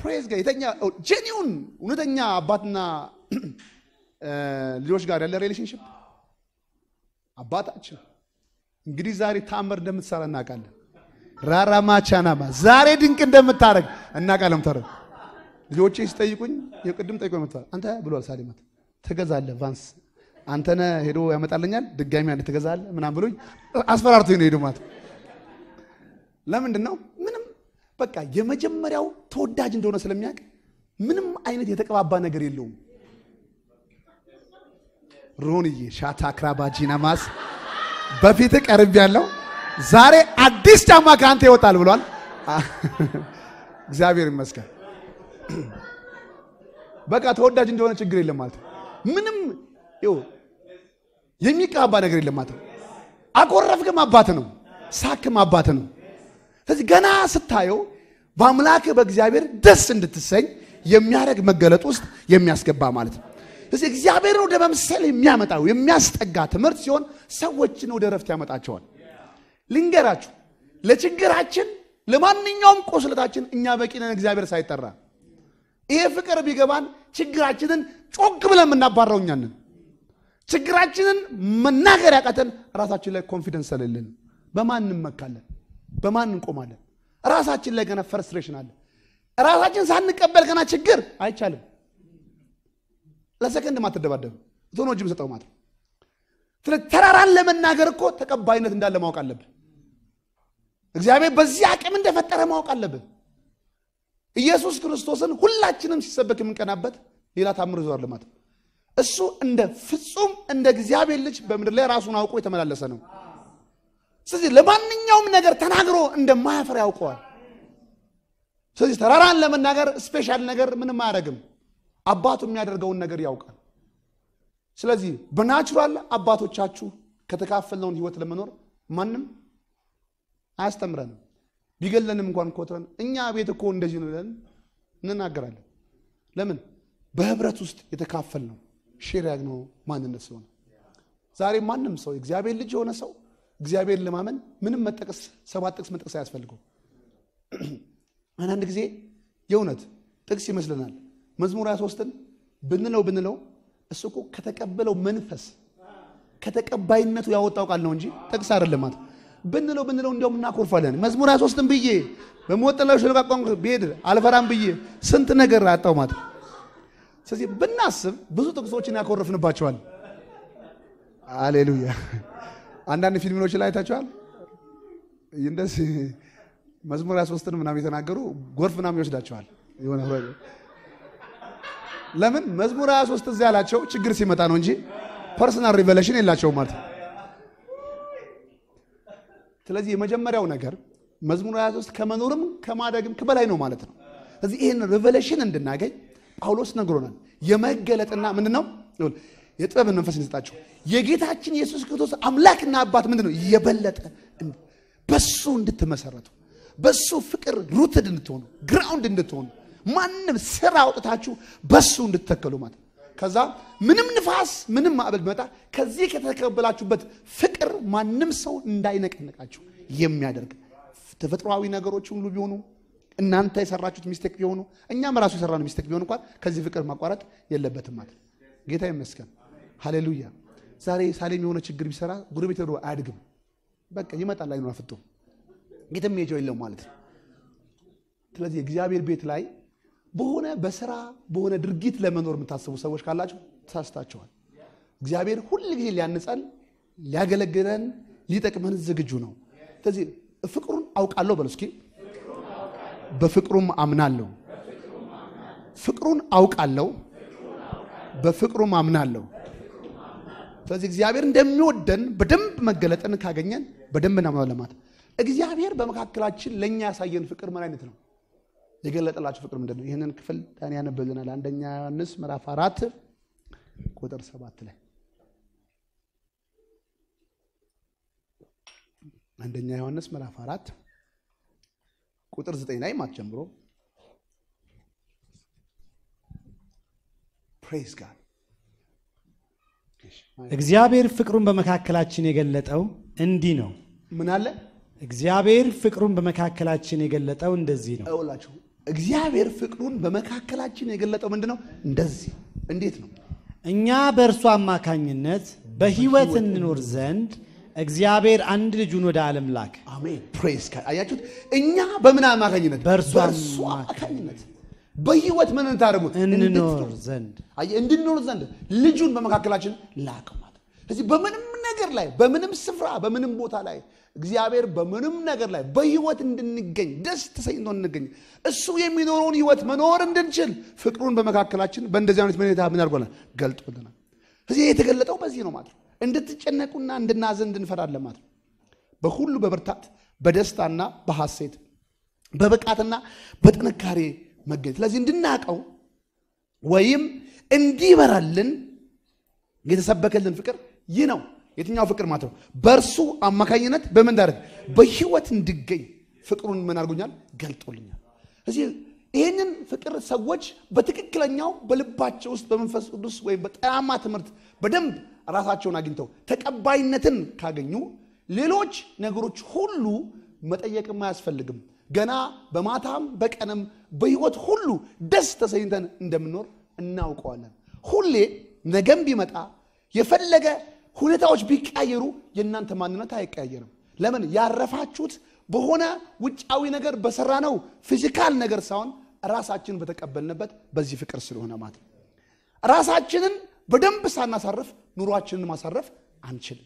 ፕሬዝ ጋር የተኛ ጄኒውን እውነተኛ አባትና ልጆች ጋር ያለ ሪሌሽንሽፕ አባታችን እንግዲህ ዛሬ ታምር እንደምትሰራ እናውቃለን። ራራማ ቻናማ ዛሬ ድንቅ እንደምታደርግ እናውቃለን። ተረ ልጆቼ ሲጠይቁኝ የቅድም ጠይቆ መጥተዋል። አንተ ብሏል ሳሊማት ትገዛለህ ቫንስ አንተነ ሄዶ ያመጣልኛል ድጋሚ አንድ ትገዛለህ ምናምን ብሎኝ አስፈራርቶኝ ነው ሄዶ ማለት ለምንድን ነው ምንም በቃ የመጀመሪያው ተወዳጅ እንደሆነ ስለሚያውቅ ምንም አይነት የተቀባባ ነገር የለውም። ሮንዬ ሻታ ክራባጂና ማስ በፊት ቀርብ ያለው ዛሬ አዲስ ጫማ ከአንተ ይወጣል ብሏል። እግዚአብሔር ይመስገን። በቃ ተወዳጅ እንደሆነ ችግር የለም ማለት ነው። ምንም ይኸው የሚቀባባ ነገር የለም ማለት ነው። አኮረፍክም አባት ነው፣ ሳክም አባት ነው። ስለዚህ ገና ስታየው በአምላክ በእግዚአብሔር ደስ እንድትሰኝ የሚያደርግ መገለጥ ውስጥ የሚያስገባ ማለት ነው። ስለዚህ እግዚአብሔርን ወደ መምሰል የሚያመጣው የሚያስጠጋ ትምህርት ሲሆን ሰዎችን ወደ ረፍት ያመጣቸዋል። ልንገራችሁ፣ ለችግራችን ለማንኛውም ቁስለታችን እኛ በቂ ነን፣ እግዚአብሔር ሳይጠራ። ይሄ ፍቅር ቢገባን ችግራችንን ጮክ ብለን የምናባረው እኛ ነን። ችግራችንን መናገር ያቃተን ራሳችን ላይ ኮንፊደንስ ስለሌለን በማን እንመካለን? በማን እንቆማለን? ራሳችን ላይ ገና ፍርስትሬሽን አለ። ራሳችን ሳንቀበል ገና ችግር አይቻልም። ለሰከንድ ማትደባደብ ቶኖ እጅ ሰጠው ማለት ነው። ስለዚህ ተራራን ለመናገር እኮ ተቀባይነት እንዳለ ማወቅ አለብን። እግዚአብሔር በዚህ አቅም እንደፈጠረ ማወቅ አለብን። ኢየሱስ ክርስቶስን ሁላችንም ሲሰበክ የምንቀናበት ሌላ ታምር ይዟል ማለት ነው። እሱ እንደ ፍጹም እንደ እግዚአብሔር ልጅ በምድር ላይ ራሱን አውቆ የተመላለሰ ነው። ስለዚህ ለማንኛውም ነገር ተናግሮ እንደማያፈር ያውቀዋል። ስለዚህ ተራራን ለመናገር ስፔሻል ነገር ምንም አያደርግም። አባቱ የሚያደርገውን ነገር ያውቃል። ስለዚህ በናቹራል አባቶቻችሁ ከተካፈልነውን ህይወት ለመኖር ማንም አያስተምረንም። ቢገለንም እንኳን ኮትረን እኛ ቤት እኮ እንደዚህ ነው ብለን እንናገራለን። ለምን? በህብረት ውስጥ የተካፈልነው ሼር ያግነው ማንነት ስለሆነ ዛሬ ማንም ሰው እግዚአብሔር ልጅ የሆነ ሰው እግዚአብሔርን ለማመን ምንም መጠቀስ ሰባት ጥቅስ መጠቀስ አያስፈልገው። አንዳንድ ጊዜ የእውነት ጥቅስ ይመስለናል። መዝሙር 23ን ብንለው ብንለው እሱ እኮ ከተቀበለው መንፈስ ከተቀባይነቱ ያወጣው ቃል ነው እንጂ ጥቅስ አይደለም ማለት ብንለው ብንለው እንዲያውም እናኮርፋለን። መዝሙር 23ን ብዬ በሞት ጥላ ሸለቆ ብሄድ አልፈራም ብዬ ስንት ነገር አጣው ማለት ስለዚህ ብናስብ ብዙ ጥቅሶችን ያኮርፍንባቸዋል። አሌሉያ። አንዳንድ ፊልሞች ላይ አይታችኋል። እንደዚህ መዝሙር 23ን ምናምን የተናገሩ ጎርፍ ምናምን ይወስዳቸዋል የሆነ ለምን መዝሙር 23 እዚያ ያላቸው ችግር ሲመጣ ነው እንጂ ፐርሰናል ሪቨሌሽን የላቸውም ማለት ነው። ስለዚህ የመጀመሪያው ነገር መዝሙር 23 ከመኖርም ከማደግም ከበላይ ነው ማለት ነው። ስለዚህ ይህን ሪቨሌሽን እንድናገኝ ጳውሎስ ነግሮናል። የመገለጥና ምንድን ነው የጥበብን መንፈስ እንሰጣቸው የጌታችን ኢየሱስ ክርስቶስ አምላክና አባት ምንድን ነው የበለጠ በሱ እንድትመሰረቱ በሱ ፍቅር ሩትድ እንድትሆኑ ግራውንድ እንድትሆኑ ማንም ስራ አውጥታችሁ በሱ እንድትተከሉ ማለት ከዛ ምንም ንፋስ ምንም ማዕበል ቢመጣ ከዚህ ከተቀበላችሁበት ፍቅር ማንም ሰው እንዳይነቀነቃችሁ የሚያደርግ ተፈጥሯዊ ነገሮች ሁሉ ቢሆኑ እናንተ የሰራችሁት ሚስቴክ ቢሆኑ እኛም ራሱ የሰራነው ሚስቴክ ቢሆን እንኳን ከዚህ ፍቅር ማቋረጥ የለበትም ማለት ጌታ ይመስገን። ሃሌሉያ። ዛሬ ሳሌም የሆነ ችግር ቢሰራ ጉርቤት ሄዶ አያድግም። በቃ ይመጣል አይኑ አፍጦ የትም ሄጀው የለው ማለት ነው። ስለዚህ እግዚአብሔር ቤት ላይ በሆነ በስራ በሆነ ድርጊት ለመኖር የምታስቡ ሰዎች ካላችሁ ተሳስታችኋል። እግዚአብሔር ሁል ጊዜ ሊያንጸን፣ ሊያገለግለን፣ ሊጠቅመን ዝግጁ ነው። ስለዚህ ፍቅሩን አውቃለሁ በሉ እስኪ። በፍቅሩም አምናለሁ። ፍቅሩን አውቃለሁ፣ በፍቅሩም አምናለሁ። ስለዚህ እግዚአብሔር እንደሚወደን በደንብ መገለጥን ካገኘን በደንብ እናምናለን ማለት እግዚአብሔር በመካከላችን ለእኛ ያሳየን ፍቅር ምን አይነት ነው? የገለጠላችሁ ፍቅር ምንድን ነው? ይህንን ክፍል ዳን ያነብልናል። አንደኛ ዮሐንስ ምዕራፍ አራት ቁጥር ሰባት ላይ አንደኛ ዮሐንስ ምዕራፍ አራት ቁጥር ዘጠኝ ላይ ማት ጀምሮ ፕሬዝ ጋድ እግዚአብሔር ፍቅሩን በመካከላችን የገለጠው እንዲህ ነው። ምን አለ እግዚአብሔር ፍቅሩን በመካከላችን የገለጠው እንደዚህ ነው። እውላችሁ እግዚአብሔር ፍቅሩን በመካከላችን የገለጠው ምንድን ነው? እንደዚህ እንዴት ነው? እኛ በእርሱ አማካኝነት በሕይወት እንኖር ዘንድ እግዚአብሔር አንድ ልጁን ወደ ዓለም ላከ። አሜን ፕሬስ አያችሁት? እኛ በምን አማካኝነት? በእርሱ አማካኝነት በህይወት ምን እንታደርጉት እንኖር ዘንድ አየህ፣ እንድንኖር ዘንድ ልጁን በመካከላችን ላከው ማለት ስለዚህ በምንም ነገር ላይ በምንም ስፍራ በምንም ቦታ ላይ እግዚአብሔር በምንም ነገር ላይ በህይወት እንድንገኝ ደስ ተሰኝቶ እንገኝ እሱ የሚኖረውን ህይወት መኖር እንድንችል ፍቅሩን በመካከላችን በእንደዚህ አይነት ሁኔታ ምን አድርጎናል? ገልጦልናል። ስለዚህ የተገለጠው በዚህ ነው ማለት ነው። እንድትጨነቁና እንድናዘን እንድንፈራለን ማለት ነው። በሁሉ በብርታት በደስታና በሐሴት በብቃትና በጥንካሬ መገኘት ስለዚህ እንድናቀው ወይም እንዲበራልን የተሰበከልን ፍቅር ይህ ነው። የትኛው ፍቅር ማለት ነው? በእርሱ አማካኝነት በምን ዳረግ በህይወት እንድገኝ ፍቅሩን ምን አድርጎኛል? ገልጦልኛል። እዚህ ይህንን ፍቅር ሰዎች በትክክለኛው በልባቸው ውስጥ በመንፈስ ቅዱስ ወይም በጤናማ ትምህርት በደንብ ራሳቸውን አግኝተው ተቀባይነትን ካገኙ ሌሎች ነገሮች ሁሉ መጠየቅም አያስፈልግም። ገና በማታም በቀንም በህይወት ሁሉ ደስ ተሰኝተን እንደምንኖር እናውቀዋለን። ሁሌ ነገም ቢመጣ የፈለገ ሁኔታዎች ቢቀያየሩ የእናንተ ማንነት አይቀያየርም። ለምን? ያረፋችሁት በሆነ ውጫዊ ነገር በሰራነው ፊዚካል ነገር ሳይሆን ራሳችንን በተቀበልንበት በዚህ ፍቅር ስለሆነ ማለት ነው። ራሳችንን በደንብ ሳናሳርፍ ኑሯችንን ማሳረፍ አንችልም።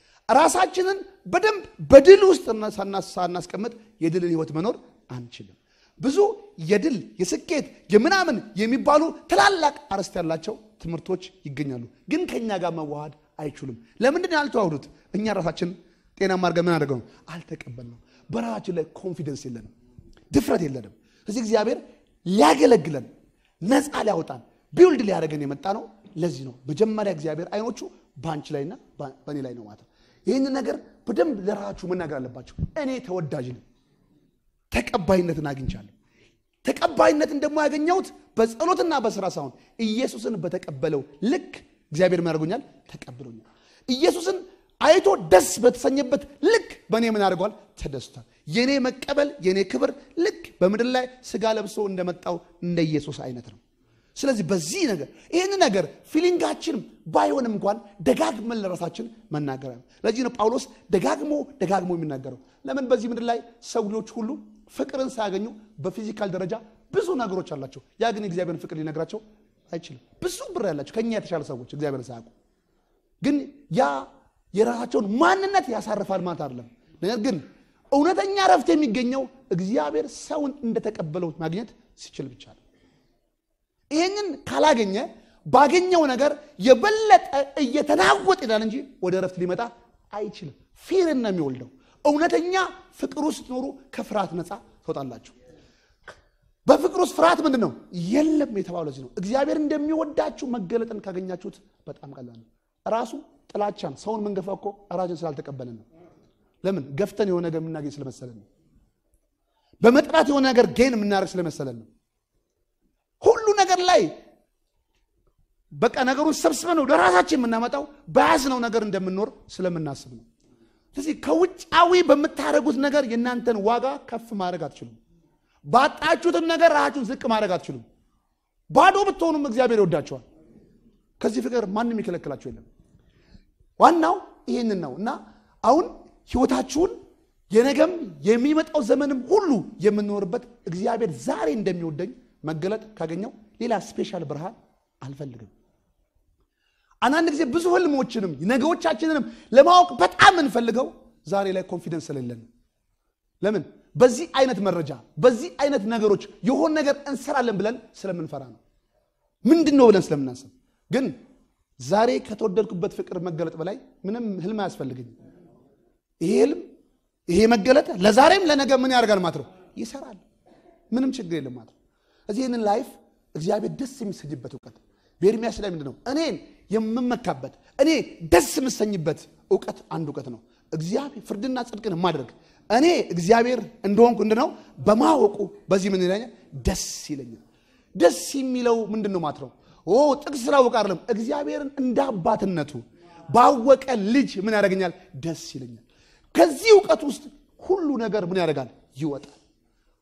ራሳችንን በደንብ በድል ውስጥ ሳናስቀምጥ የድልን ህይወት መኖር አንችልም። ብዙ የድል የስኬት የምናምን የሚባሉ ትላላቅ አርዕስት ያላቸው ትምህርቶች ይገኛሉ፣ ግን ከእኛ ጋር መዋሃድ አይችሉም። ለምንድን ነው ያልተዋህዱት? እኛ ራሳችን ጤናማ አድርገን ምን አድርገው ነው አልተቀበልነው። በራሳችን ላይ ኮንፊደንስ የለንም፣ ድፍረት የለንም። እዚህ እግዚአብሔር ሊያገለግለን ነፃ ሊያወጣን ቢውልድ ሊያደርገን የመጣ ነው። ለዚህ ነው መጀመሪያ እግዚአብሔር አይኖቹ በአንቺ ላይና በእኔ ላይ ነው ማለት ነው። ይህንን ነገር በደንብ ለራሳችሁ መናገር አለባችሁ። እኔ ተወዳጅ ነኝ፣ ተቀባይነትን አግኝቻለሁ። ተቀባይነትን ደግሞ ያገኘሁት በጸሎትና በስራ ሳይሆን ኢየሱስን በተቀበለው ልክ እግዚአብሔር ምን ያደርጎኛል? ተቀብሎኛል። ኢየሱስን አይቶ ደስ በተሰኘበት ልክ በእኔ ምን አድርጓል? ተደስቷል። የኔ መቀበል የኔ ክብር ልክ በምድር ላይ ስጋ ለብሶ እንደመጣው እንደ ኢየሱስ አይነት ነው። ስለዚህ በዚህ ነገር ይህን ነገር ፊሊንጋችን ባይሆንም እንኳን ደጋግመን ለራሳችን መናገር ነው። ለዚህ ነው ጳውሎስ ደጋግሞ ደጋግሞ የሚናገረው። ለምን በዚህ ምድር ላይ ሰው ልጆች ሁሉ ፍቅርን ሳያገኙ በፊዚካል ደረጃ ብዙ ነገሮች አላቸው። ያ ግን የእግዚአብሔርን ፍቅር ሊነግራቸው አይችልም። ብዙ ብር ያላቸው ከኛ የተሻለ ሰዎች እግዚአብሔርን ሳያውቁ ግን ያ የራሳቸውን ማንነት ያሳርፋል ማለት አይደለም። ነገር ግን እውነተኛ ረፍት የሚገኘው እግዚአብሔር ሰውን እንደተቀበለው ማግኘት ሲችል ብቻ ነው። ይህንን ካላገኘ ባገኘው ነገር የበለጠ እየተናወጥ ይላል እንጂ ወደ ረፍት ሊመጣ አይችልም። ፊርን ነው የሚወልደው። እውነተኛ ፍቅር ውስጥ ኖሩ ከፍርሃት ነፃ ትወጣላችሁ። በፍቅር ውስጥ ፍርሃት ምንድን ነው? የለም የተባለው ለዚህ ነው። እግዚአብሔር እንደሚወዳችሁ መገለጥን ካገኛችሁት በጣም ቀላል ነው። ራሱ ጥላቻን ሰውን መንገፋ እኮ ራችን ስላልተቀበልን ነው። ለምን ገፍተን የሆነ ነገር የምናገኝ ስለመሰለን ነው። በመጥራት የሆነ ነገር ጌን የምናደርግ ስለመሰለን ነው። ሁሉ ነገር ላይ በቃ ነገሩን ሰብስበን ወደ ራሳችን የምናመጣው በያዝነው ነገር እንደምንኖር ስለምናስብ ነው። ስለዚህ ከውጫዊ በምታደርጉት ነገር የእናንተን ዋጋ ከፍ ማድረግ አትችሉም። ባጣችሁትም ነገር ራሳችሁን ዝቅ ማድረግ አትችሉም። ባዶ ብትሆኑም እግዚአብሔር ይወዳቸዋል። ከዚህ ፍቅር ማንም ይከለክላችሁ የለም። ዋናው ይህንን ነው እና አሁን ህይወታችሁን የነገም የሚመጣው ዘመንም ሁሉ የምንኖርበት እግዚአብሔር ዛሬ እንደሚወደኝ መገለጥ ካገኘው ሌላ ስፔሻል ብርሃን አልፈልግም። አንዳንድ ጊዜ ብዙ ህልሞችንም ነገዎቻችንንም ለማወቅ በጣም የምንፈልገው ዛሬ ላይ ኮንፊደንስ ስለሌለን ለምን በዚህ አይነት መረጃ በዚህ አይነት ነገሮች የሆን ነገር እንሰራለን ብለን ስለምንፈራ ነው። ምንድን ነው ብለን ስለምናስብ ግን ዛሬ ከተወደድኩበት ፍቅር መገለጥ በላይ ምንም ህልም አያስፈልገኝም። ይሄ ህልም ይሄ መገለጥ ለዛሬም ለነገ ምን ያደርጋል ማለት ነው ይሰራል። ምንም ችግር የለም ማለት ነው። እዚህ ይህንን ላይፍ እግዚአብሔር ደስ የሚሰኝበት እውቀት በኤርሚያስ ላይ ምንድን ነው እኔን የምመካበት እኔ ደስ የምሰኝበት እውቀት አንድ እውቀት ነው። እግዚአብሔር ፍርድና ጽድቅን ማድረግ እኔ እግዚአብሔር እንደሆንኩ ምንድን ነው በማወቁ በዚህ ምን ይለኛል ደስ ይለኛል። ደስ የሚለው ምንድን ነው ማለት ነው ኦ ጥቅስ ስላወቅ አይደለም እግዚአብሔርን እንደ አባትነቱ ባወቀ ልጅ ምን ያደርገኛል ደስ ይለኛል። ከዚህ እውቀት ውስጥ ሁሉ ነገር ምን ያደርጋል ይወጣል። ሁሉ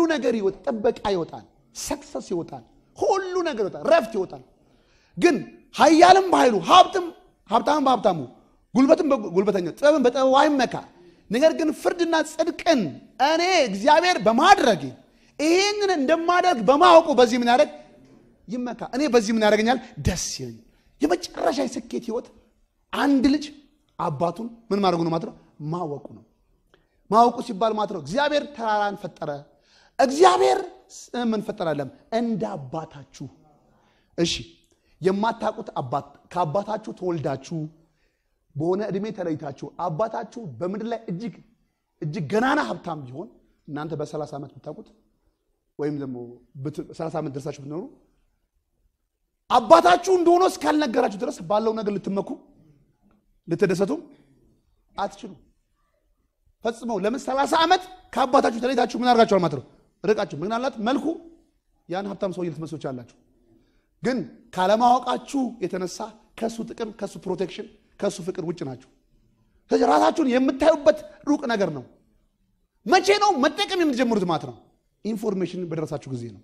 ነገር ይወጣ፣ ጥበቃ ይወጣል፣ ሰክሰስ ይወጣል፣ ሁሉ ነገር ይወጣል፣ ረፍት ይወጣል። ግን ኃያልም በኃይሉ ሀብትም ሀብታም በሀብታሙ ጉልበትም በጉልበተኛ ጥበብን በጥበቡ አይመካ። ነገር ግን ፍርድና ጽድቅን እኔ እግዚአብሔር በማድረግ ይህንን እንደማደርግ በማወቁ በዚህ ምን ያደርግ ይመካ። እኔ በዚህ ምን ያደርገኛል? ደስ ይለኝ። የመጨረሻ የስኬት ህይወት አንድ ልጅ አባቱን ምን ማድረጉ ነው ማለት ነው? ማወቁ ነው። ማወቁ ሲባል ማለት ነው እግዚአብሔር ተራራን ፈጠረ። እግዚአብሔር ምን ፈጠራለም? እንደ አባታችሁ። እሺ የማታውቁት አባት ከአባታችሁ ተወልዳችሁ በሆነ ዕድሜ ተለይታችሁ አባታችሁ በምድር ላይ እጅግ እጅግ ገናና ሀብታም ቢሆን እናንተ በ30 ዓመት ብታውቁት ወይም ደግሞ 30 ዓመት ደርሳችሁ ብትኖሩ አባታችሁ እንደሆነ እስካልነገራችሁ ድረስ ባለው ነገር ልትመኩ ልትደሰቱም አትችሉ ፈጽመው። ለምን 30 ዓመት ከአባታችሁ ተለይታችሁ ምን አድርጋችኋል ማለት ነው? ርቃችሁ ምናልባት መልኩ ያን ሀብታም ሰውዬ ልትመስሉ ትችላላችሁ። ግን ካለማወቃችሁ የተነሳ ከሱ ጥቅም፣ ከሱ ፕሮቴክሽን፣ ከሱ ፍቅር ውጭ ናችሁ። ስለዚህ ራሳችሁን የምታዩበት ሩቅ ነገር ነው። መቼ ነው መጠቀም የምትጀምሩት ማለት ነው? ኢንፎርሜሽን በደረሳችሁ ጊዜ ነው።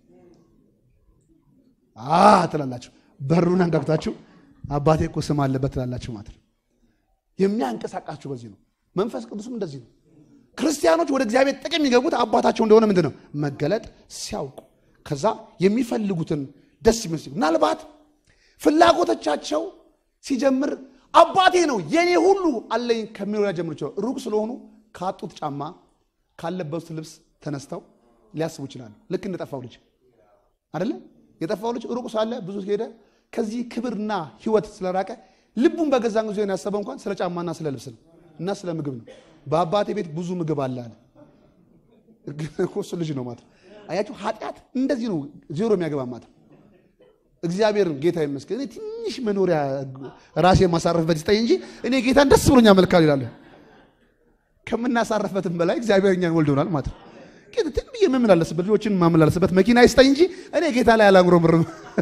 አ ትላላችሁ፣ በሩን አንጋግታችሁ አባቴ እኮ ስም አለበት ትላላችሁ ማለት ነው። የሚያንቀሳቃችሁ በዚህ ነው። መንፈስ ቅዱስም እንደዚህ ነው። ክርስቲያኖች ወደ እግዚአብሔር ጥቅም የሚገቡት አባታቸው እንደሆነ ምንድን ነው መገለጥ ሲያውቁ፣ ከዛ የሚፈልጉትን ደስ የሚመስል ምናልባት ፍላጎቶቻቸው ሲጀምር አባቴ ነው የኔ ሁሉ አለኝ ከሚለው ላይ ጀምሮ ይችላል። ሩቅ ስለሆኑ ካጡት ጫማ ካለበሱት ልብስ ተነስተው ሊያስቡ ይችላሉ። ልክ እንደጠፋው ልጅ አይደለ? የጠፋው ልጅ ሩቅ ሳለ ብዙ ሄደ። ከዚህ ክብርና ሕይወት ስለራቀ ልቡን በገዛን ጊዜ ያሰበው እንኳን ስለ ጫማና ስለ ልብስ ነው እና ስለ ምግብ ነው። በአባቴ ቤት ብዙ ምግብ አለ አለ። እሱ ልጅ ነው ማለት አያችሁ። ኃጢአት እንደዚህ ነው ዜሮ የሚያገባ ማለት እግዚአብሔርን ጌታ ይመስገን እኔ ትንሽ መኖሪያ ራሴ የማሳረፍበት ይስጠኝ እንጂ እኔ ጌታን ደስ ብሎኛ መልካል ይላሉ። ከምናሳረፍበትም በላይ እግዚአብሔር እኛን ወልዶናል ማለት ነው። ጌታ ትን ብዬ የምመላለስበት ልጆችን የማመላለስበት መኪና ይስጠኝ እንጂ እኔ ጌታ ላይ አላጉረምርም።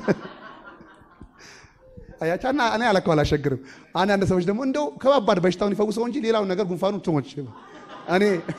አያቻና እኔ አለከው አላሸግርም። አንዳንድ ሰዎች ደግሞ እንደው ከባባድ በሽታውን ይፈውሰው እንጂ ሌላውን ነገር ጉንፋኑ ትሞች እኔ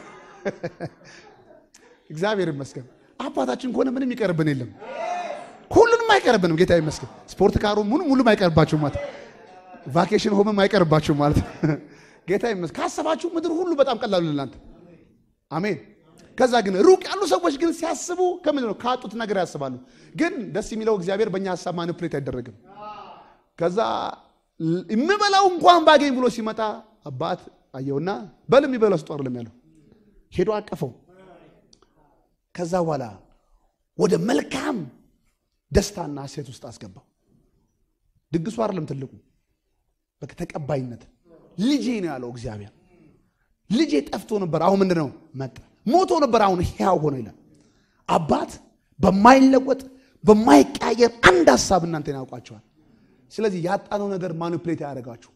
እግዚአብሔር ይመስገን አባታችን ከሆነ ምንም ይቀርብን የለም። ሁሉንም አይቀርብንም። ጌታ ይመስገን። ስፖርት ካሩ ሙሉ ሙሉም አይቀርባችሁም ማለት ቫኬሽን ሆምም አይቀርባችሁም ማለት ጌታ ይመስገን። ካሰባችሁ ምድር ሁሉ በጣም ቀላሉ ለእናንተ አሜን። ከዛ ግን ሩቅ ያሉ ሰዎች ግን ሲያስቡ ከምንድን ነው ካጡት ነገር ያስባሉ። ግን ደስ የሚለው እግዚአብሔር በእኛ ሀሳብ ማኒፕሌት አይደረግም። ከዛ የምበላው እንኳን ባገኝ ብሎ ሲመጣ አባት አየውና በል የሚበላው ስጦ አይደለም ያለው ሄዶ አቀፈው። ከዛ በኋላ ወደ መልካም ደስታና ሴት ውስጥ አስገባው። ድግሱ አይደለም ትልቁ፣ በቃ ተቀባይነት። ልጄ ነው ያለው እግዚአብሔር። ልጄ ጠፍቶ ነበር፣ አሁን ምንድን ነው መጣ። ሞቶ ነበር፣ አሁን ሕያው ሆኖ ይላል። አባት በማይለወጥ በማይቀያየር አንድ ሀሳብ እናንተን ያውቋቸዋል። ስለዚህ ያጣነው ነገር ማኒፕሌት ያደረጋችሁ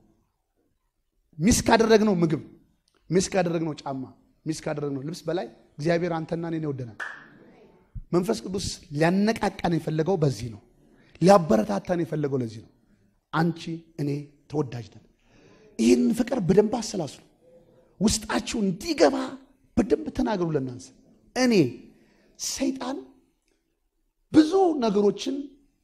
ሚስ ካደረግነው ምግብ፣ ሚስ ካደረግነው ጫማ፣ ሚስ ካደረግነው ልብስ በላይ እግዚአብሔር አንተና እኔን ይወደናል። መንፈስ ቅዱስ ሊያነቃቃን የፈለገው በዚህ ነው። ሊያበረታታን የፈለገው ለዚህ ነው። አንቺ እኔ ተወዳጅ ነን። ይህን ፍቅር በደንብ አሰላስሉ። ውስጣችሁ እንዲገባ በደንብ ተናገሩ። ለናንስ እኔ ሰይጣን ብዙ ነገሮችን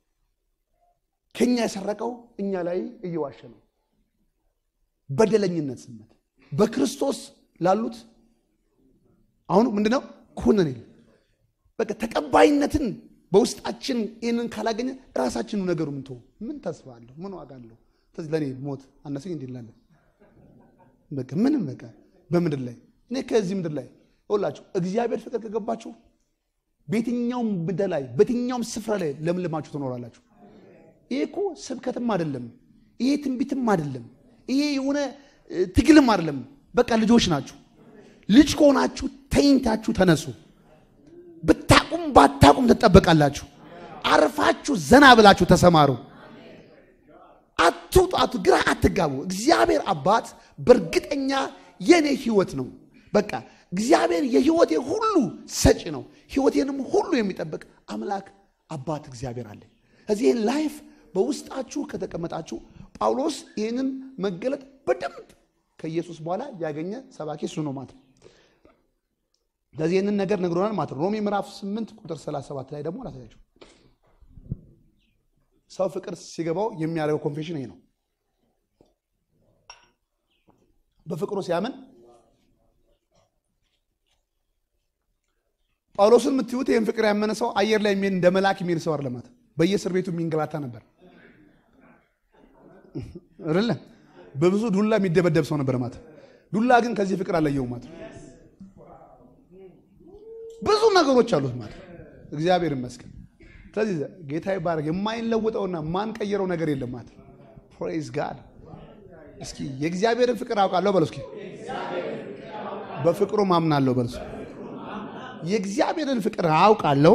ከኛ የሰረቀው እኛ ላይ እየዋሸ ነው። በደለኝነት ስሜት በክርስቶስ ላሉት አሁን ምንድነው ኩነኔ በቃ ተቀባይነትን በውስጣችን ይህንን ካላገኘ ራሳችኑ ነገሩ ምን ትሆን ምን ተስፋ አለሁ ምን ዋጋ አለሁ ስለዚህ ለእኔ ሞት አነሰኝ እንዲ ላለን በቃ ምንም በቃ በምድር ላይ እኔ ከዚህ ምድር ላይ ሁላችሁ እግዚአብሔር ፍቅር ከገባችሁ በየትኛውም ምድር ላይ በየትኛውም ስፍራ ላይ ለምልማችሁ ትኖራላችሁ። ይሄ እኮ ስብከትም አይደለም፣ ይሄ ትንቢትም አይደለም፣ ይሄ የሆነ ትግልም አይደለም። በቃ ልጆች ናችሁ። ልጅ ከሆናችሁ ተኝታችሁ ተነሱ። ብታቁም ባታቁም ትጠበቃላችሁ። አርፋችሁ ዘና ብላችሁ ተሰማሩ። አትውጡ፣ አቱ ግራ አትጋቡ። እግዚአብሔር አባት በእርግጠኛ የኔ ህይወት ነው። በቃ እግዚአብሔር የህይወቴ ሁሉ ሰጪ ነው። ህይወቴንም ሁሉ የሚጠብቅ አምላክ አባት እግዚአብሔር አለ። እዚህ ይህን ላይፍ በውስጣችሁ ከተቀመጣችሁ ጳውሎስ ይህንን መገለጥ በደንብ ከኢየሱስ በኋላ ያገኘ ሰባኪ እሱ ነው ማለት ነው። ለዚህ ይህንን ነገር ነግሮናል ማለት ነው። ሮሜ ምዕራፍ 8 ቁጥር 37 ላይ ደግሞ ላሳያችሁ። ሰው ፍቅር ሲገባው የሚያደርገው ኮንፌሽን ይሄ ነው። በፍቅሩ ሲያምን ጳውሎስን የምትዩት ይህን ፍቅር ያመነ ሰው አየር ላይ የሚሄድ እንደ መልአክ የሚሄድ ሰው አይደለም። በየእስር ቤቱ የሚንገላታ ነበር አይደለ? በብዙ ዱላ የሚደበደብ ሰው ነበር ማለት። ዱላ ግን ከዚህ ፍቅር አለየውም ማለት። ብዙ ነገሮች አሉት ማለት። እግዚአብሔር ይመስገን። ስለዚህ ጌታ ይባረክ። የማይለውጠውና ማንቀየረው ነገር የለም ማለት። ፕሬዝ ጋድ። እስኪ የእግዚአብሔርን ፍቅር አውቃለሁ በለው። እስኪ በፍቅሩ ማምናለሁ በለው። የእግዚአብሔርን ፍቅር አውቃለሁ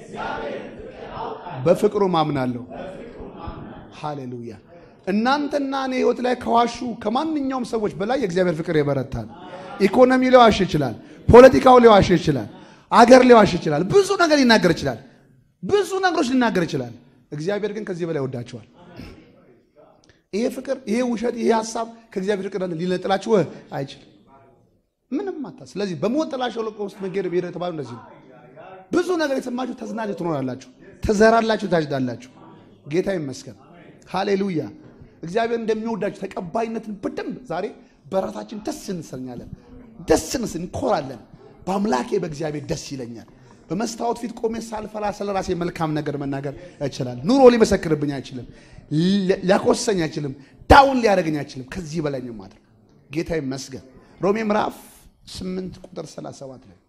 በፍቅሩ ማምናለሁ። ሃሌሉያ። እናንተና እኔ ህይወት ላይ ከዋሹ ከማንኛውም ሰዎች በላይ የእግዚአብሔር ፍቅር ይበረታል። ኢኮኖሚ ሊዋሽ ይችላል። ፖለቲካው ሊዋሽ ይችላል። አገር ሊዋሽ ይችላል። ብዙ ነገር ሊናገር ይችላል። ብዙ ነገሮች ሊናገር ይችላል። እግዚአብሔር ግን ከዚህ በላይ ወዳቸዋል። ይሄ ፍቅር፣ ይሄ ውሸት፣ ይሄ ሀሳብ ከእግዚአብሔር ፍቅር ሊነጥላችሁ አይችልም። ምንም ማታ። ስለዚህ በሞት ጥላ ሸለቆ ውስጥ መንገድ ብሄር የተባሉ እንደዚህ ነው። ብዙ ነገር የሰማችሁ ተዝናችሁ ትኖራላችሁ፣ ትዘራላችሁ፣ ታጭዳላችሁ። ጌታ ይመስገን። ሃሌሉያ። እግዚአብሔር እንደሚወዳችሁ ተቀባይነትን በደንብ ዛሬ በራሳችን ደስ እንሰኛለን፣ ደስ እንስ እንኮራለን። በአምላኬ በእግዚአብሔር ደስ ይለኛል። በመስታወት ፊት ቆሜ ሳልፈራ ስለ ራሴ መልካም ነገር መናገር እችላለሁ። ኑሮ ሊመሰክርብኝ አይችልም፣ ሊያኮሰኝ አይችልም፣ ዳውን ሊያደርገኝ አይችልም። ከዚህ በላይ ነው ማድረግ። ጌታ ይመስገን። ሮሜ ምዕራፍ 8 ቁጥር 37 ላይ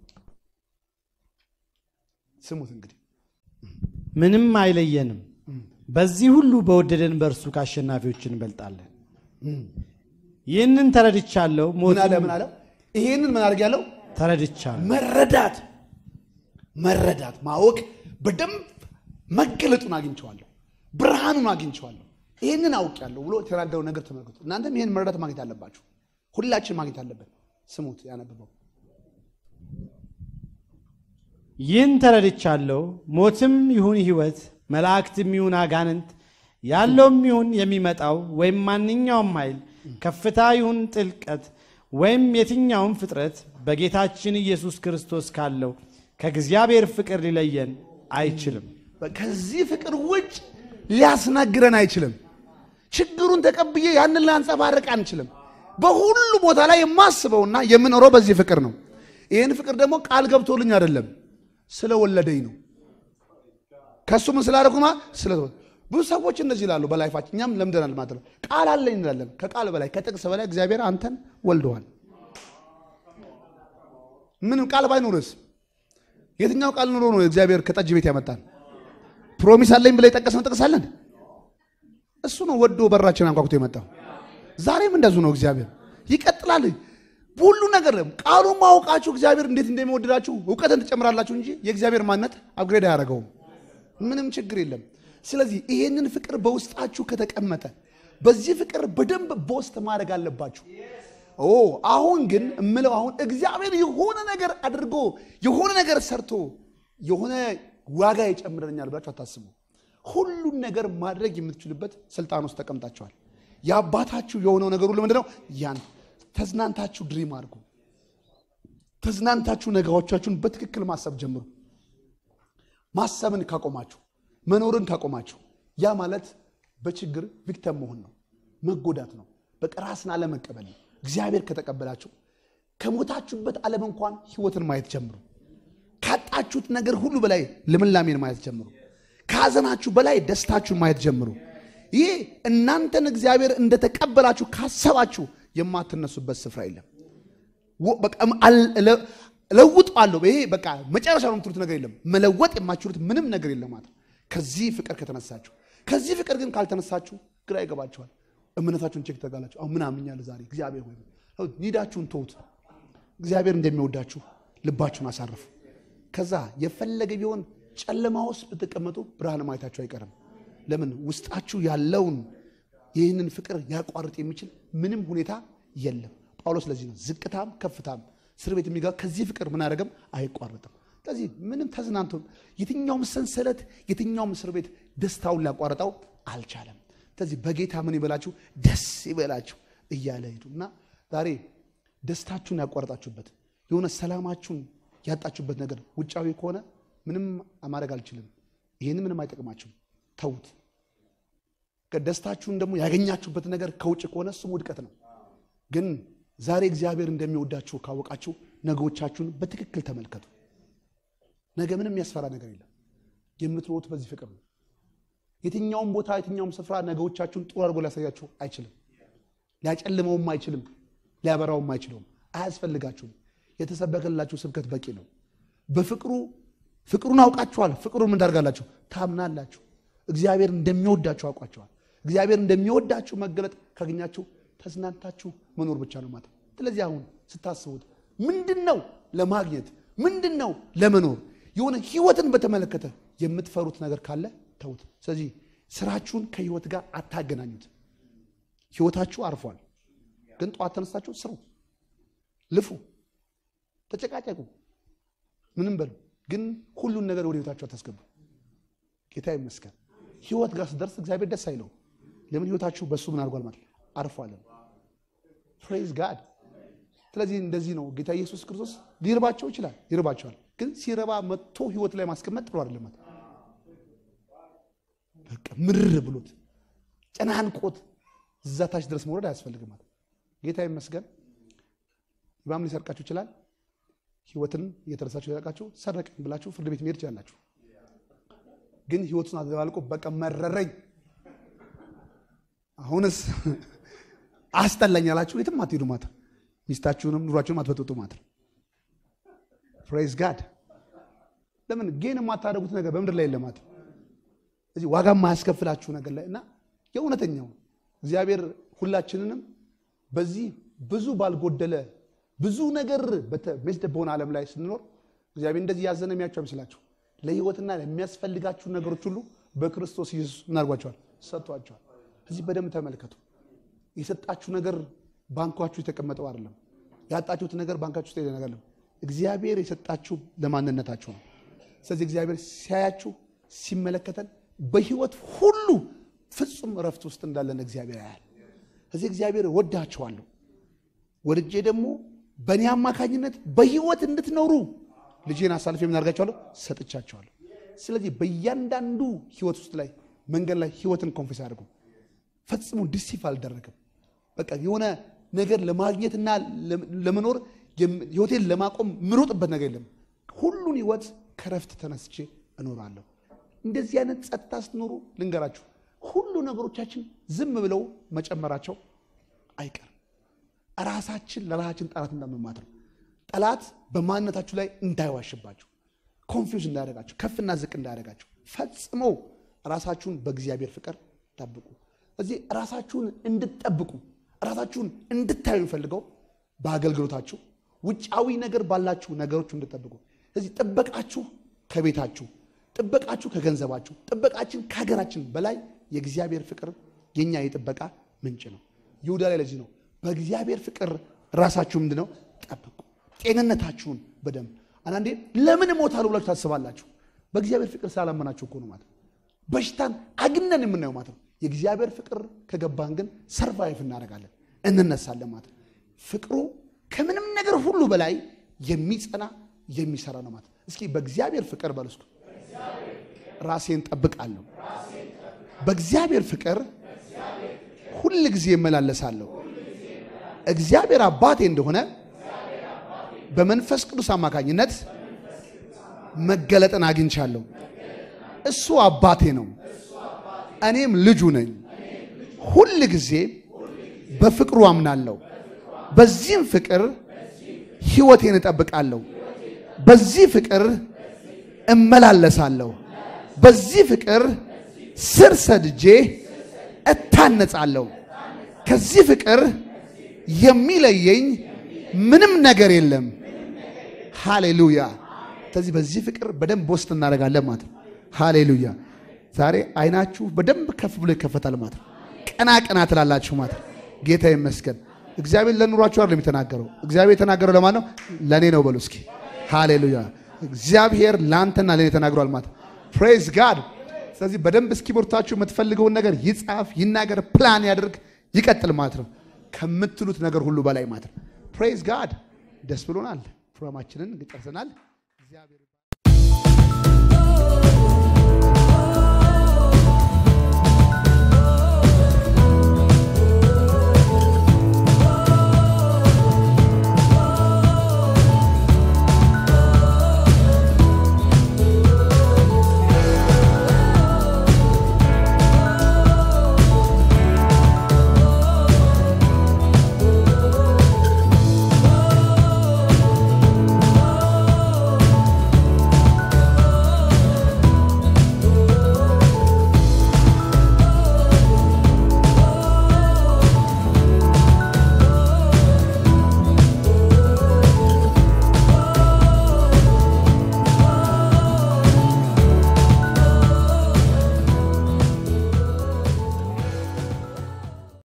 ስሙት እንግዲህ ምንም አይለየንም። በዚህ ሁሉ በወደደን በእርሱ ከአሸናፊዎች እንበልጣለን። ይህንን ተረድቻለሁ። ምን አለ ሞትም ምን አለ? ይሄንን ምን አድርግ ያለው ተረድቻለሁ። መረዳት መረዳት ማወቅ በደንብ መገለጡን አግኝቸዋለሁ፣ ብርሃኑን አግኝቸዋለሁ፣ ይህንን አውቄያለሁ ብሎ የተናገረው ነገር ተመልከቱ። እናንተም ይህን መረዳት ማግኘት አለባችሁ። ሁላችን ማግኘት አለብን። ስሙት፣ ያነበበው ይህን ተረድቻለሁ። ሞትም ይሁን ሕይወት፣ መላእክትም ይሁን አጋንንት፣ ያለውም ይሁን የሚመጣው ወይም ማንኛውም ኃይል፣ ከፍታ ይሁን ጥልቀት፣ ወይም የትኛውም ፍጥረት በጌታችን ኢየሱስ ክርስቶስ ካለው ከእግዚአብሔር ፍቅር ሊለየን አይችልም። ከዚህ ፍቅር ውጭ ሊያስናግረን አይችልም። ችግሩን ተቀብዬ ያንን ላንጸባርቅ አንችልም። በሁሉ ቦታ ላይ የማስበውና የምኖረው በዚህ ፍቅር ነው። ይህን ፍቅር ደግሞ ቃል ገብቶልኝ አይደለም፣ ስለወለደኝ ነው። ከእሱ ምን ስላደረጉማ ስለ ብዙ ሰዎች እንደዚህ ይላሉ በላይፋችን፣ እኛም ለምደናል ማለት ነው። ቃል አለኝ እንላለን። ከቃል በላይ ከጥቅስ በላይ እግዚአብሔር አንተን ወልደዋል። ምንም ቃል ባይኖርስ የትኛው ቃል ኑሮ ነው እግዚአብሔር ከጠጅ ቤት ያመጣን? ፕሮሚስ አለኝ ብለ የጠቀስነው ጥቅስ አለን? እሱ ነው ወዶ በራችን አንኳኩቶ የመጣው። ዛሬም እንደዚሁ ነው። እግዚአብሔር ይቀጥላል። ሁሉ ነገር ቃሉ ማውቃችሁ እግዚአብሔር እንዴት እንደሚወድዳችሁ እውቀትን ትጨምራላችሁ እንጂ የእግዚአብሔር ማንነት አፕግሬድ አያደርገውም። ምንም ችግር የለም። ስለዚህ ይሄንን ፍቅር በውስጣችሁ ከተቀመጠ በዚህ ፍቅር በደንብ ቦስት ማድረግ አለባችሁ። ኦ አሁን ግን እምለው አሁን እግዚአብሔር የሆነ ነገር አድርጎ የሆነ ነገር ሰርቶ የሆነ ዋጋ ይጨምረኛል ብላችሁ አታስቡ። ሁሉን ነገር ማድረግ የምትችሉበት ስልጣን ውስጥ ተቀምጣችኋል። የአባታችሁ የሆነው ነገር ሁሉ ምንድነው? ያን ተዝናንታችሁ ድሪም አድርጉ። ተዝናንታችሁ ነገሮቻችሁን በትክክል ማሰብ ጀምሩ። ማሰብን ካቆማችሁ፣ መኖርን ካቆማችሁ፣ ያ ማለት በችግር ቪክተም መሆን ነው፣ መጎዳት ነው፣ በቃ ራስን አለመቀበል ነው። እግዚአብሔር ከተቀበላችሁ ከሞታችሁበት ዓለም እንኳን ህይወትን ማየት ጀምሩ። ካጣችሁት ነገር ሁሉ በላይ ልምላሜን ማየት ጀምሩ። ከሐዘናችሁ በላይ ደስታችሁን ማየት ጀምሩ። ይህ እናንተን እግዚአብሔር እንደተቀበላችሁ ካሰባችሁ የማትነሱበት ስፍራ የለም። ወ- በቃ አል- ለ- እለውጠዋለሁ ይሄ በቃ መጨረሻ ነው የምትሉት ነገር የለም። መለወጥ የማትችሉት ምንም ነገር የለም ማለት ነው። ከዚህ ፍቅር ከተነሳችሁ። ከዚህ ፍቅር ግን ካልተነሳችሁ ግራ ይገባችኋል። እምነታችሁን ቼክ ተጋላችሁ። አሁን ምን አምኛለሁ ዛሬ እግዚአብሔር ሆይ ኒዳችሁን ተውት። እግዚአብሔር እንደሚወዳችሁ ልባችሁን አሳርፉ። ከዛ የፈለገ ቢሆን ጨለማ ውስጥ ብትቀመጡ ብርሃን ማየታችሁ አይቀርም። ለምን ውስጣችሁ ያለውን ይህንን ፍቅር ያቋርጥ የሚችል ምንም ሁኔታ የለም። ጳውሎስ ለዚህ ነው ዝቅታም ከፍታም እስር ቤት የሚገባ ከዚህ ፍቅር ምን አደረገም አይቋርጥም። ስለዚህ ምንም ተዝናንቶ የትኛውም ሰንሰለት የትኛውም እስር ቤት ደስታውን ሊያቋርጠው አልቻለም። ስለዚህ በጌታ ምን ይበላችሁ ደስ ይበላችሁ እያለ ሄዱ እና ዛሬ ደስታችሁን ያቋርጣችሁበት የሆነ ሰላማችሁን ያጣችሁበት ነገር ውጫዊ ከሆነ ምንም ማድረግ አልችልም፣ ይህን ምንም አይጠቅማችሁም፣ ተዉት። ደስታችሁን ደግሞ ያገኛችሁበት ነገር ከውጭ ከሆነ እሱም ውድቀት ነው። ግን ዛሬ እግዚአብሔር እንደሚወዳችሁ ካወቃችሁ ነገዎቻችሁን በትክክል ተመልከቱ። ነገ ምንም የሚያስፈራ ነገር የለም። የምትኖሩት በዚህ ፍቅር ነው። የትኛውም ቦታ የትኛውም ስፍራ ነገዎቻችሁን ጥሩ አድርጎ ሊያሳያችሁ አይችልም። ሊያጨልመውም አይችልም። ሊያበራውም አይችለውም። አያስፈልጋችሁም። የተሰበከላችሁ ስብከት በቂ ነው። በፍቅሩ ፍቅሩን አውቃችኋል። ፍቅሩን ምን ታደርጋላችሁ? ታምናላችሁ። እግዚአብሔር እንደሚወዳችሁ አውቋቸዋል። እግዚአብሔር እንደሚወዳችሁ መገለጥ ካገኛችሁ ተዝናንታችሁ መኖር ብቻ ነው ማለት ነው። ስለዚህ አሁን ስታስቡት ምንድን ነው ለማግኘት ምንድን ነው ለመኖር የሆነ ህይወትን በተመለከተ የምትፈሩት ነገር ካለ ተውት። ስለዚህ ስራችሁን ከህይወት ጋር አታገናኙት። ህይወታችሁ አርፏል፣ ግን ጠዋት ተነስታችሁ ስሩ፣ ልፉ፣ ተጨቃጨቁ፣ ምንም በሉ፣ ግን ሁሉን ነገር ወደ ህይወታችሁ አታስገቡ። ጌታ ይመስገን። ህይወት ጋር ስደርስ እግዚአብሔር ደስ አይለው። ለምን ህይወታችሁ በእሱ ምን አድርጓል ማለት አርፏለን። ፕሬዝ ጋድ። ስለዚህ እንደዚህ ነው ጌታ ኢየሱስ ክርስቶስ ሊርባቸው ይችላል፣ ይርባቸዋል። ግን ሲረባ መጥቶ ህይወት ላይ ማስቀመጥ ጥሩ አይደለም ማለት በቃ ምርር ብሎት ጨናንቆት እዛ ታች ድረስ መውረድ አያስፈልግም ማለት ጌታ ይመስገን። ኢማም ሊሰርቃችሁ ይችላል። ህይወትን እየተረሳችሁ የሰርቃችሁ ሰረቀኝ ብላችሁ ፍርድ ቤት መሄድ ይችላላችሁ። ግን ህይወቱን አዘባልቆ በቃ መረረኝ፣ አሁንስ አስጠላኝ ያላችሁ የትም አትሄዱ ማለት ሚስታችሁንም ኑሯችሁንም አትበጥጡ ማለት ነው። ፕሬዝ ጋድ። ለምን ጌን የማታደርጉት ነገር በምድር ላይ የለም ማለት እዚህ ዋጋ የማያስከፍላችሁ ነገር ላይ እና የእውነተኛው እግዚአብሔር ሁላችንንም በዚህ ብዙ ባልጎደለ ብዙ ነገር በተሜስደ በሆነ ዓለም ላይ ስንኖር እግዚአብሔር እንደዚህ ያዘነ የሚያቸው አይመስላችሁ። ለህይወትና ለሚያስፈልጋችሁ ነገሮች ሁሉ በክርስቶስ ኢየሱስ ምን አድርጓቸዋል? ሰጥቷቸዋል። እዚህ በደንብ ተመልከቱ። የሰጣችሁ ነገር ባንኳችሁ የተቀመጠው አይደለም። ያጣችሁት ነገር ባንካችሁ ውስጥ ነገር አይደለም። እግዚአብሔር የሰጣችሁ ለማንነታችሁ ነው። ስለዚህ እግዚአብሔር ሲያያችሁ ሲመለከተን በህይወት ሁሉ ፍጹም እረፍት ውስጥ እንዳለን እግዚአብሔር ያያል። እዚህ እግዚአብሔር ወዳችኋለሁ፣ ወድጄ ደግሞ በእኔ አማካኝነት በህይወት እንድትኖሩ ልጄን አሳልፌ የምናደርጋቸዋለሁ ሰጥቻቸዋለሁ። ስለዚህ በእያንዳንዱ ህይወት ውስጥ ላይ መንገድ ላይ ህይወትን ኮንፌስ አድርጉ። ፈጽሞ ዲሲፍ አልደረግም። በቃ የሆነ ነገር ለማግኘትና ለመኖር ህይወቴን ለማቆም ምሮጥበት ነገር የለም። ሁሉን ህይወት ከረፍት ተነስቼ እኖራለሁ። እንደዚህ አይነት ጸጥታ ስትኖሩ ልንገራችሁ፣ ሁሉ ነገሮቻችን ዝም ብለው መጨመራቸው አይቀርም። ራሳችን ለራሳችን ጠላት እንዳመማት ነው። ጠላት በማንነታችሁ ላይ እንዳይዋሽባችሁ፣ ኮንፊውዝ እንዳያደርጋችሁ፣ ከፍና ዝቅ እንዳያደርጋችሁ ፈጽሞ ራሳችሁን በእግዚአብሔር ፍቅር ጠብቁ። እዚህ ራሳችሁን እንድትጠብቁ ራሳችሁን እንድታዩ የሚፈልገው በአገልግሎታችሁ ውጫዊ ነገር ባላችሁ ነገሮች እንድትጠብቁ። ስለዚህ ጥበቃችሁ ከቤታችሁ፣ ጥበቃችሁ ከገንዘባችሁ፣ ጥበቃችን ከሀገራችን በላይ የእግዚአብሔር ፍቅር የኛ የጥበቃ ምንጭ ነው። ይሁዳ ላይ ለዚህ ነው በእግዚአብሔር ፍቅር ራሳችሁ ምንድን ነው ጠብቁ። ጤንነታችሁን በደንብ አንዳንዴ ለምን እሞታለሁ ብላችሁ ታስባላችሁ። በእግዚአብሔር ፍቅር ስላላመናችሁ እኮ ነው ማለት ነው። በሽታን አግነን የምናየው ማለት ነው። የእግዚአብሔር ፍቅር ከገባን ግን ሰርቫይቭ እናደርጋለን፣ እንነሳለን ማለት ነው። ፍቅሩ ከምንም ነገር ሁሉ በላይ የሚጸና የሚሰራ ነው ማለት እስኪ በእግዚአብሔር ፍቅር በሉ እስኪ ራሴን ጠብቃለሁ። በእግዚአብሔር ፍቅር ሁል ጊዜ እመላለሳለሁ። እግዚአብሔር አባቴ እንደሆነ በመንፈስ ቅዱስ አማካኝነት መገለጥን አግኝቻለሁ። እሱ አባቴ ነው፣ እኔም ልጁ ነኝ። ሁል ጊዜ በፍቅሩ አምናለሁ። በዚህም ፍቅር ሕይወቴን እጠብቃለሁ። በዚህ ፍቅር እመላለሳለሁ። በዚህ ፍቅር ስር ሰድጄ እታነጻለሁ። ከዚህ ፍቅር የሚለየኝ ምንም ነገር የለም። ሃሌሉያ። ስለዚህ በዚህ ፍቅር በደንብ ውስጥ እናደርጋለን ማለት ነው። ሃሌሉያ። ዛሬ አይናችሁ በደንብ ከፍ ብሎ ይከፈታል ማለት ነው። ቀና ቀና ትላላችሁ ማለት ነው። ጌታ ይመስገን። እግዚአብሔር ለኑሯችሁ አይደለም የተናገረው። እግዚአብሔር የተናገረው ለማን ነው? ለእኔ ነው በሉ እስኪ። ሃሌሉያ። እግዚአብሔር ለአንተና ለእኔ ተናግሯል ማለት ፕሬዝ ጋድ። ስለዚህ በደንብ እስኪቦርታችሁ የምትፈልገውን ነገር ይጻፍ፣ ይናገር፣ ፕላን ያደርግ፣ ይቀጥል ማለት ነው። ከምትሉት ነገር ሁሉ በላይ ማለት ነው። ፕሬዝ ጋድ። ደስ ብሎናል። ፕሮግራማችንን ጨርሰናል። እግዚአብሔር ይባርክ።